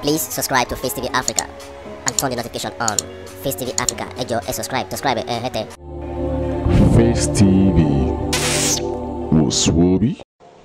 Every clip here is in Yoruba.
Please subscribe to Face TV Africa and turn the notification on. Face TV Africa, ẹ jọ̀ọ́ ẹ subscribe, subscribe ẹ hẹ́tẹ̀. Face TV wòsùwòbí.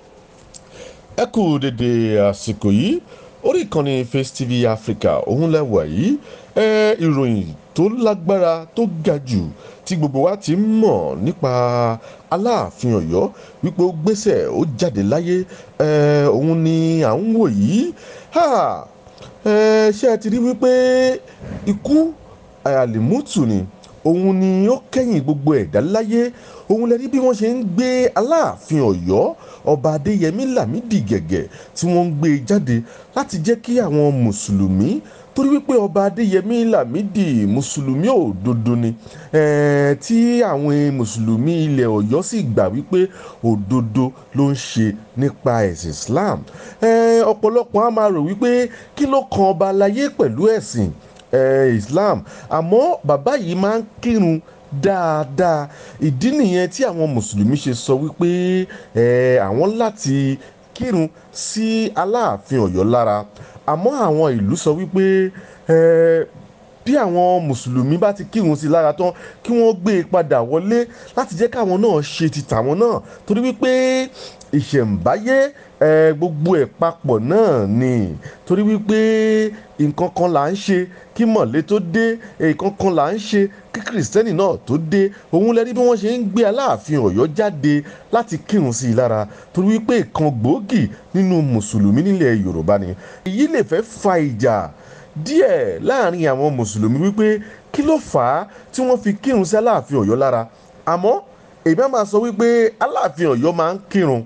ẹ kú dédé àsìkò yìí orí ìkànnì Face TV Africa òun lẹ́wà yìí ẹ ìròyìn tó lágbára tó ga jù tí gbogbo wa ti ń mọ̀ nípa Aláàfin Ọ̀yọ́ wípé ó gbéṣẹ̀ ó jáde láyé ẹ òun ni à ń wò yìí ha ẹ ṣé ẹ ti rí wípé ikú àlìmútù ni òun ni ó kẹ́yìn gbogbo ẹ̀dá láyé òun lẹ rí bí wọ́n ṣe ń gbé Aláàfin Ọ̀yọ́ ọba Adéyẹmí Lámídì Gẹ̀gẹ̀ tí wọ́n ń gbé jáde láti jẹ́ kí àwọn mùsùlùmí torí wípé ọba Adéyẹmí Lámídì mùsùlùmí òdodo ni ẹ̀ẹ́ tí àwọn mùsùlùmí ilẹ̀ Ọ̀yọ́ sì gbà wípé òdodo ló ń ṣe nípa ẹ̀sìn Islam ẹ̀ẹ́ ọ̀pọ̀lọpọ̀ á máa rò wípé kí ló kan ọba aláyé pẹ̀lú ẹ̀sìn eh, Islam àmọ́ bàbá yìí máa ń kírun dáadáa ìdí nìyẹn tí àwọn mùsùlùmí ṣe sọ wípé eh, àwọn láti kírun sí Aláàfin Ọ̀yọ́ lára àmọ́ àwọn ìlú sọ wípé eh, bí àwọn mùsùlùmí bá ti kírun sí i lára tán kí wọ́n gbé e padà wọlé láti jẹ́ káwọn náà ṣe ti tàwọn náà torí wípé ìṣẹ̀ǹbáyé ẹ gbogbo ẹ̀ papọ̀ náà ni torí wípé nǹkan kan là ń ṣe kí mọ̀lẹ́ tó dé nǹkan kan là ń ṣe kí kìrìsìtẹ́nì náà tó dé òun lẹ́rí bí wọ́n ṣe ń gbé Aláàfin Ọ̀yọ́ jáde láti kírun sí i lára torí wípé ìkan gbòógì nínú mùsùlùmí nílẹ̀ Yorùbá ni èyí lè fẹ́ fa ìjà díẹ̀ láàrin àwọn mùsùlùmí wípé kí ló fà á tí wọ́n fi kírun sí Aláàfin Ọ̀yọ́ lára àmọ́ èmi á máa sọ wípé Aláàfin Ọ̀yọ́ máa ń kírun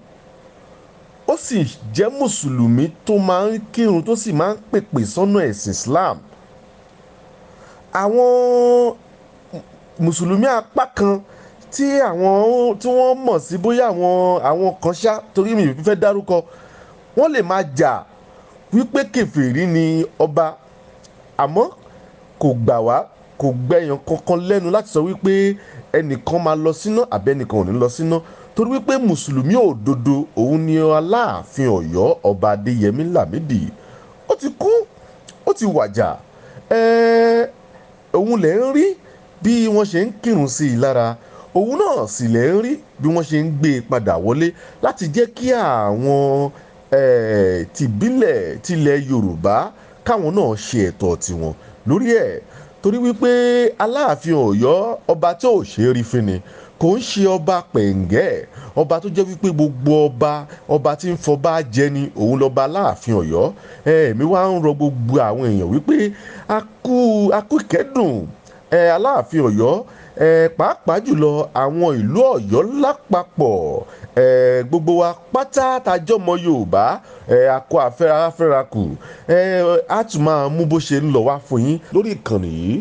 ó sì jẹ́ mùsùlùmí tó máa ń kírun tó sì máa ń pèpè sọ́nà ẹ̀sìn Islam àwọn mùsùlùmí apá kan tí àwọn tí wọ́n mọ̀ sí bóyá àwọn àwọn kan ṣá torí mi ò fẹ́ dárúkọ wọ́n lè máa jà wípé kèfèrí ni ọba àmọ́ kò gbà wá kò gbẹ̀yàn kankan lẹ́nu láti sọ wípé ẹnìkan máa lọ síná àbẹ́nìkan ò ní lọ síná torí wípé mùsùlùmí òdodo òun ni Aláàfin Ọ̀yọ́ ọba Adéyẹmí Lámídì ó ti kú ó ti wàjà ẹ̀ẹ́ òun lẹ̀ ń rí bí wọ́n ṣe ń kírun sí i lára òun náà sì lẹ̀ ń rí bí wọ́n ṣe ń gbé e padà wọlé láti jẹ́ kí àwọn ẹ̀ẹ́ tìbílẹ̀ tilẹ̀ Yorùbá káwọn náà ṣe ẹ̀tọ́ tiwọn lórí ẹ̀ torí wípé Aláàfin Ọ̀yọ́ ọba tí ò ṣe é rí fún ni kò ń ṣe ọba pẹ̀ǹgẹ́ ọba tó jẹ́ wípé gbogbo ọba ọba tí ń fọba jẹ ni òun lọ́ba Aláàfin Ọ̀yọ́ ẹ̀ẹ́mí wá ń rọ gbogbo àwọn èèyàn wípé a kú a kú ìkẹ́dùn ẹ̀ Aláàfin Ọ̀yọ́ ẹ̀ pàápàá jùlọ àwọn ìlú Ọ̀yọ́ lápapọ̀ ẹ̀ gbogbo wa pátá tajọ́mọ Yorùbá ẹ̀ akọ afẹ́ra afẹ́ra kù ẹ̀ á tún máa mú bó ṣe ń lọ wá fún yín lórí ìkànnì yìí.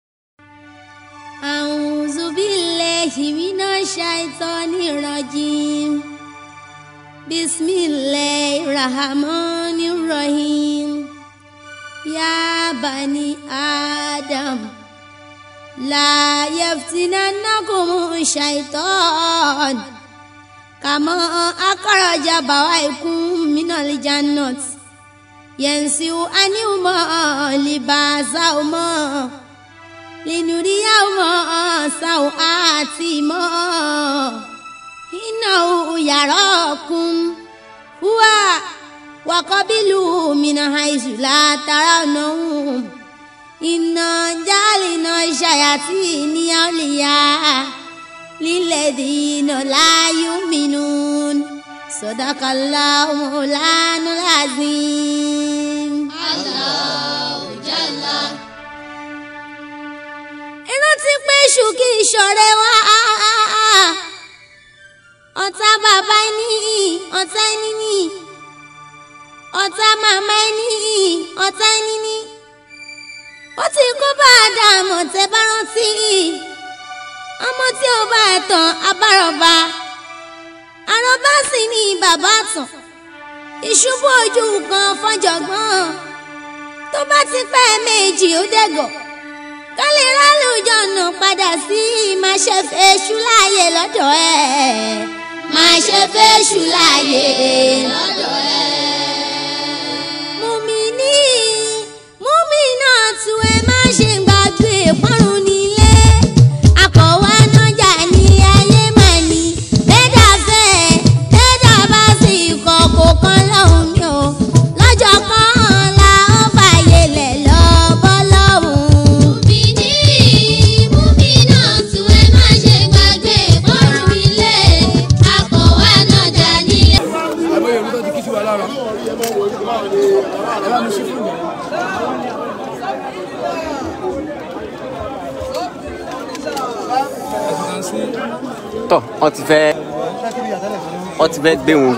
أعوذ بالله من الشيطان الرجيم بسم الله الرحمن الرحيم يا بني آدم لا يفتننكم الشيطان كما أخرج بويكم من الجنة ينسوا عنهما لباسهما linuriyahuma sawatihima innahu yarakum huwa wa qabiluhu min haythu la tarawnahum inna ja'alna shayatina awliya lilladhina la yu'minun sadaqallahu mawlanal azim. Allahu jalla rántí pé èṣù kì í ṣọ̀rẹ́ wa ọ̀tá bàbá ẹni ọ̀tá ẹni ní ọ̀tá màmá ẹni ọ̀tá ẹni ní ó ti kó bá Ádámù tẹ́ bá rántí ọmọ tí ó bá ẹ̀tàn abárọ̀bá àròbá sì ní bàbá tàn ìṣubú ojú kan fọjọgbọ́n tó bá ti pẹ́ méjì ó dẹ̀gọ̀ ká lè rálùjọ nà padà sí máa ṣe fèṣù láàyè lọ́dọ̀ ẹ̀ máa ṣe fèṣù láàyè lọ́dọ̀ ẹ̀. mùmíní tọ ọ ti fẹ́ ọ ti fẹ́ gbé wọn.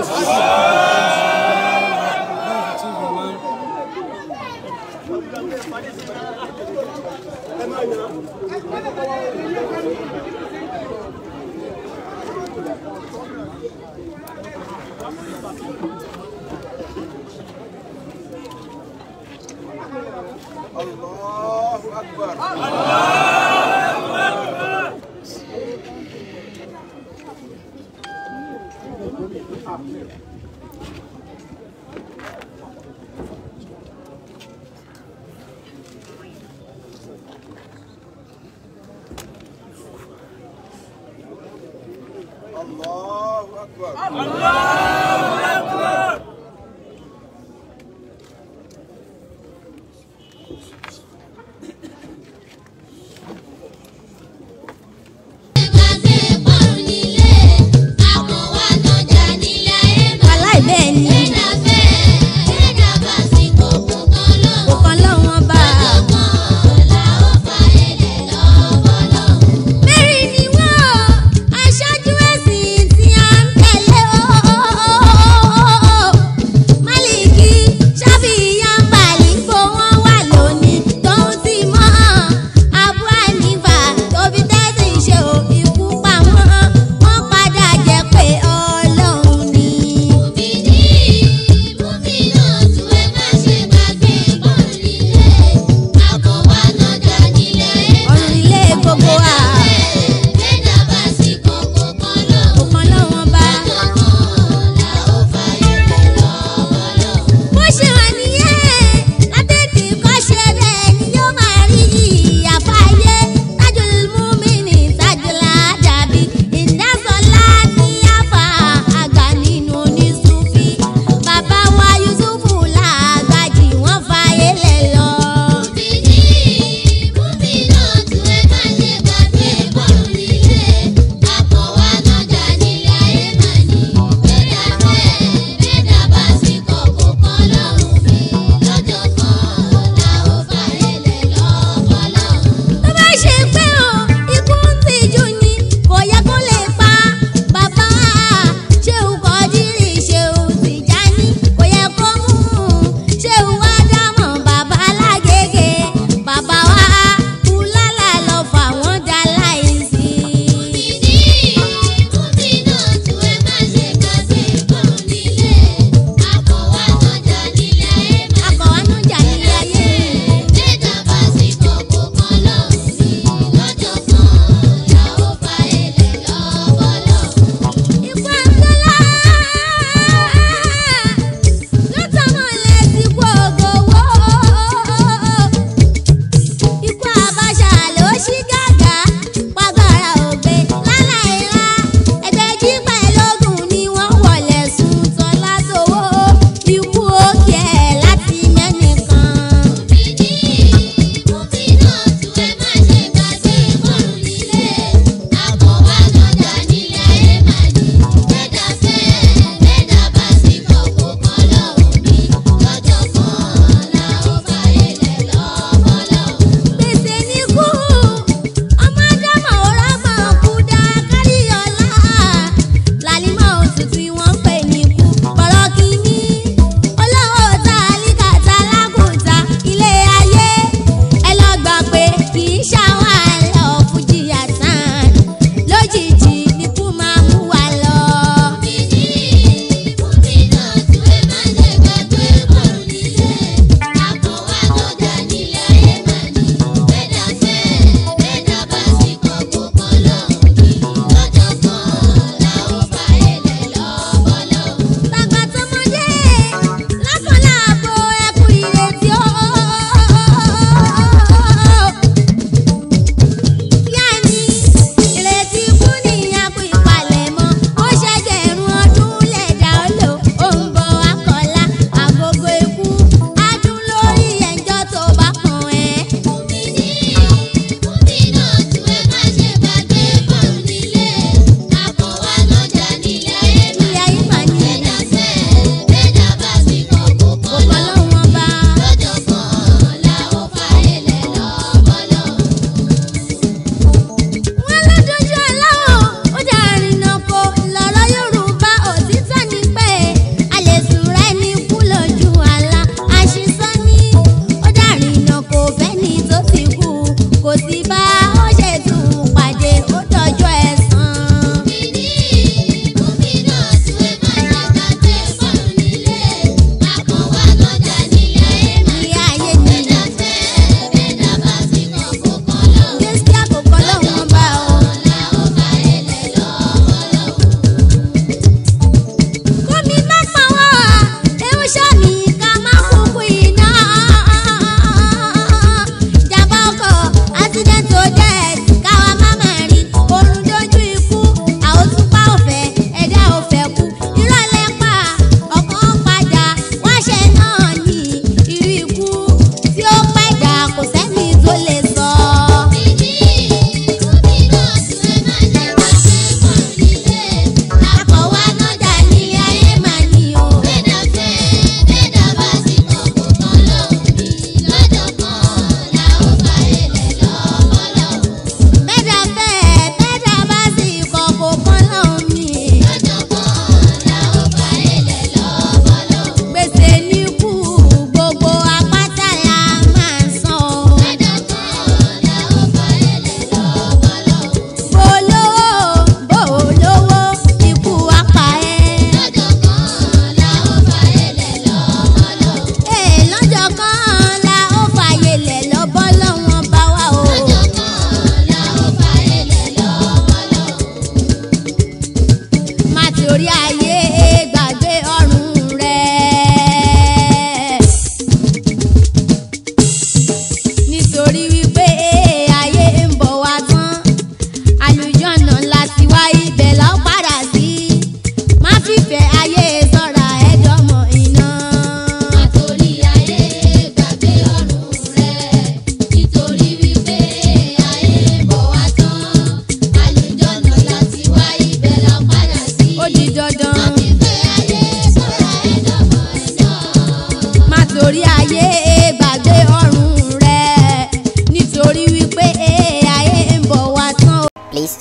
wàláì bẹ́ẹ̀ ni kò kan lọ́wọ́n bá a. mẹ́rin ni wọ́n aṣáájú ẹ̀sìn tí a ń tẹ̀lé o.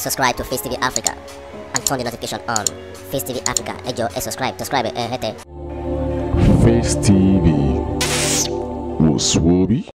subscribe to Face TV Africa and turn the notification on. Face TV Africa, ẹ jọ̀ọ́ ẹ subscribe, subscribe ẹ hẹ́tẹ̀. Face TV. Was Swoby?